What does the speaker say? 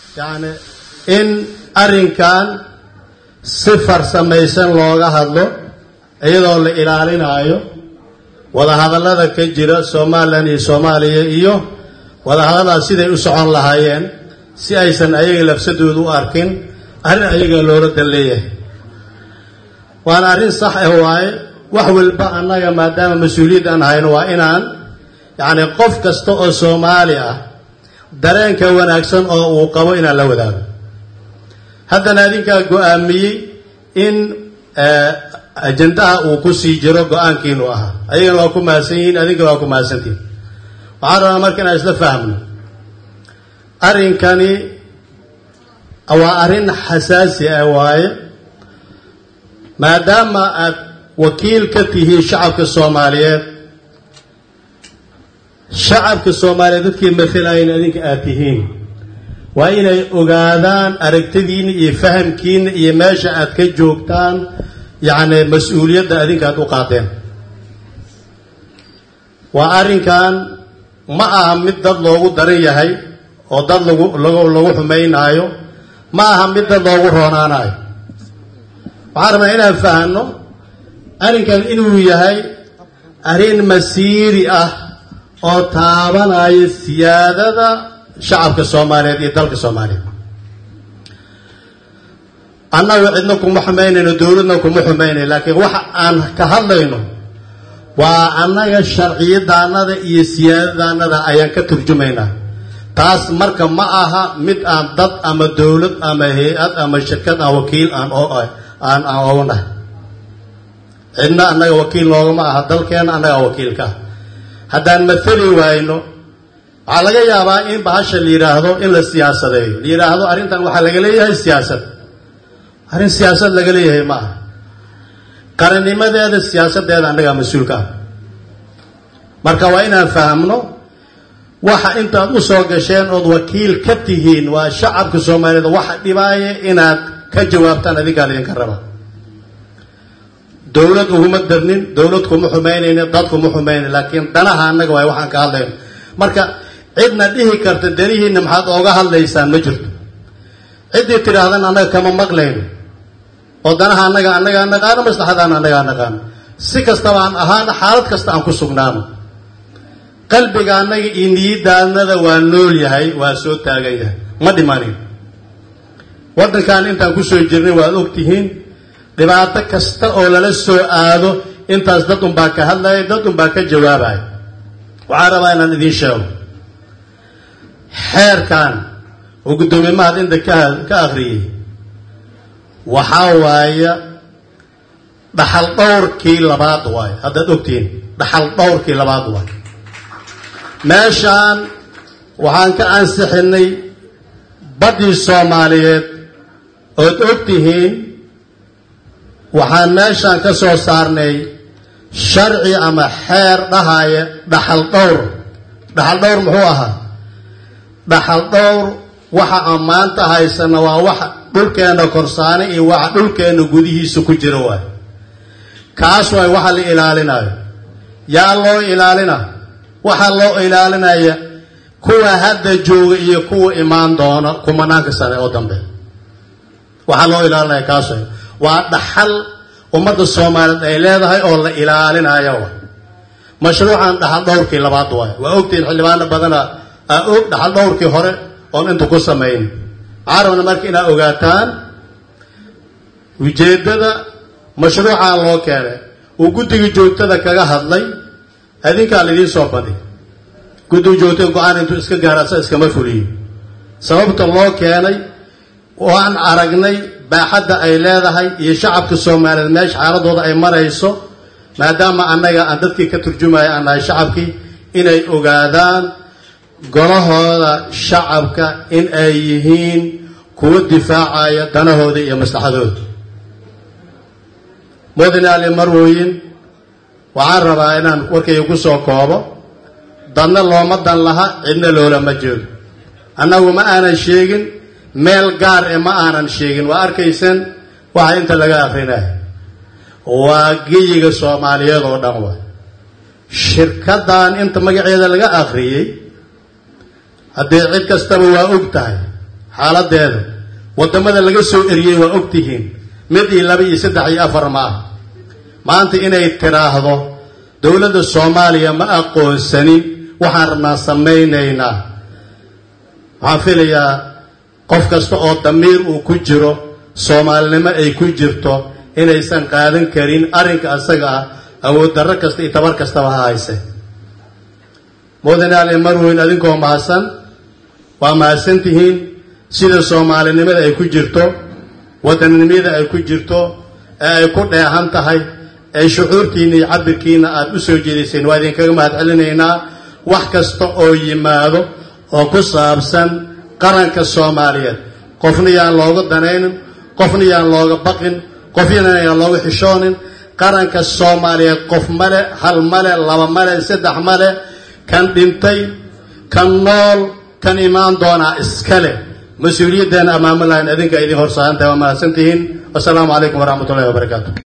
yacni in arrinkan si farsamaysan looga hadlo iyadoo la ilaalinaayo wadahadallada ka jira somalilan iyo soomaaliya iyo wadahadalladaas siday u socon lahaayeen si aysan ayaga lafsadooda u arkin arrin ayaga loola dan leeyahay waana arrin sax ah waaye wax walba annaga maadaama mas-uuliyad aan hayno waa inaan yacni qof kasta oo soomaali ah dareenka wanaagsan oo uu qabo inaan la wadaago haddana adinkaa go-aamiyey in ajandaha uu ku sii jiro go-aankiinu ahaa ayagana waa ku mahadsan yihiin adinkana waa ku mahadsantihin waxaan rabaa marka inaan isla fahmno arrinkani waa arrin xasaasi ah waaye maadaama aad wakiil ka tihiin shacabka soomaaliyeed shacabka soomaaliyeed dadkii matalayan adinka aad tihiin waa inay ogaadaan aragtidiinna iyo fahamkiinna iyo meesha aad ka joogtaan yacni mas-uuliyadda adinka aad u qaadeen waa arrinkan ma aha mid dad loogu daran yahay oo dad lagu lagu lagu xumaynaayo ma aha mid dad loogu roonaanayo waxaan rabnaa inaan fahanno arrinkan inuu yahay arrin masiiri ah oo taabanaya siyaadada shacabka soomaaliyeed iyo dalka soomaaliyeed annagu cidna kuma xumaynayno dowladna kuma xumaynayno laakiin waxa aan ka hadlayno waa annaga sharciyadaanada iyo siyaadadaanada ayaan ka turjumaynaa taas marka ma aha mid aan dad ama dowlad ama hay-ad ama shirkad aan wakiil aan aan aan ognahay cidna annaga wakiil noogama aha dalkeena annagaa wakiilka ah haddaan mathali waayno waxaa laga yaabaa in bahasha la yidhaahdo in la siyaasadeeyo la yidhaahdo arrintan waxaa laga leeyahay siyaasad arrin siyaasad laga leeyahay ma aha qarannimadeeda siyaasaddeeda annagaa mas-uulka ah marka waa inaan fahamno waxa intaad u soo gasheen ood wakiil ka tihiin waa shacabka soomaaliyeed waxa dhibaaya inaad ka jawaabtaan adinkaa laydinka raba dowlad uguma darnin dowlad kuma xumaynayna dad kuma xumaynay laakiin danaha annaga waay waxaan ka hadlayno marka cidna dhihi karta danihiinna maxaad ooga hadlaysaan ma jirto ciddii tidhaahdan annaga kama maqlayno oo danaha annaga annagaa naqaano maslaxadaana annagaa naqaano si kastaba aan ahaana xaalad kasta aan ku sugnaano qalbiga annaga iyo niyadaanada waa nool yahay waa soo taagan yahay ma dhimanin waddankan intaan kusoo jirnay waad ogtihiin dhibaato kasta oo lala soo aado intaas dad unbaa ka hadlaya dad unbaa ka jawaabaya waxaan rabaa inaan idiin sheego xeerkan oo guddoomiye mahad inta ka ka akhriyey waxaa waaya dhaxal dhowrkii labaad waayo haddaad ogtihiin dhaxal dhowrkii labaad waayo meeshaan waxaan ka ansixinay baddii soomaaliyeed ood og tihiin waxaan meeshaan ka soo saarnay sharci ama xeer dhahaya dhaxal dhowr dhaxal dhowr muxuu ahaa dhaxal dhowr waxa aan maanta haysana waa waxa dhulkeenna korsaane iyo waxa dhulkeenna gudihiisa ku jira waay kaas waay waxa la ilaalinayo yaa loo ilaalina waxaa loo ilaalinaya kuwa hadda jooga iyo kuwa imaan doona kumanaanka sane oo dambe waxaa loo ilaalinaya kaas waay waa dhaxal ummadda soomaaliyeed ay leedahay oo la ilaalinayo waay mashruucan dhaxal dhowrkii labaad waay waa ogtihiin xildhibaano badana aa og dhaxal dhowrkii hore oon inta ku samayn waxaa rabna marka inaad ogaataan ujeeddada mashruucaa loo keenay uu guddiga joogtada kaga hadlay adinkaa laidiin soo badi guddiga joogtada go-aan intuu iska gaara sa iskama fuliyo sababta loo keenay waan aragnay baaxadda ay leedahay iyo shacabka soomaaliyeed meesha xaaladooda ay marayso maadaama annaga aan dadkii ka turjumaya aan nahay shacabkii inay ogaadaan golahooda shacabka in ay yihiin kuwa difaacaya danahooda iyo maslaxadooda mudane ali marwooyin waxaan rabaa inaan warkayga ku soo koobo dadna looma dan laha cidna loolama jeedo annagu ma aanan sheegin meel gaar e ma aanan sheegin waa arkayseen waxa inta laga akrinaya waa geyiga soomaaliyeed oo dhan waay shirkaddan inta magaceeda laga akhriyey haddii cid kastaba waa og tahay xaaladeeda waddamada laga soo eriyey waa ogtihiin mid iyo laba iyo saddex iyo afar ma ah maanta inay tiraahdo dowladda soomaaliya ma aqoonsanin waxaan rabnaa samaynaynaa waxaan filayaa qof kasta oo damiir uu ku jiro soomaalinimo ay ku jirto inaysan qaadan karin arrinka asaga ah awood darro kasta iyo tabar kastaba ha hayse mudane marweyn adinkoo mahadsan waa mahadsan tihiin sida soomaalinimada ay ku jirto wadannimada ay ku jirto ee ay ku dheehan tahay ee shucuurtiina iyo cabirkiina aada u soo jeedayseen waa idinkaga mahad celinaynaa wax kasta oo yimaado oo ku saabsan qaranka soomaaliyeed qofna yaan looga danaynin qofna yaan looga baqin qofyana yaan looga xishoonin qaranka soomaaliyeed qof male hal male laba male saddex male kan dhintay kan nool kan imaan doonaa iskale mas-uuliyaddeena amaamulahan adinka idin horsaarantahay waa mahadsantihiin wasalaamu calaykum waraxmat ullahi wabarakaatu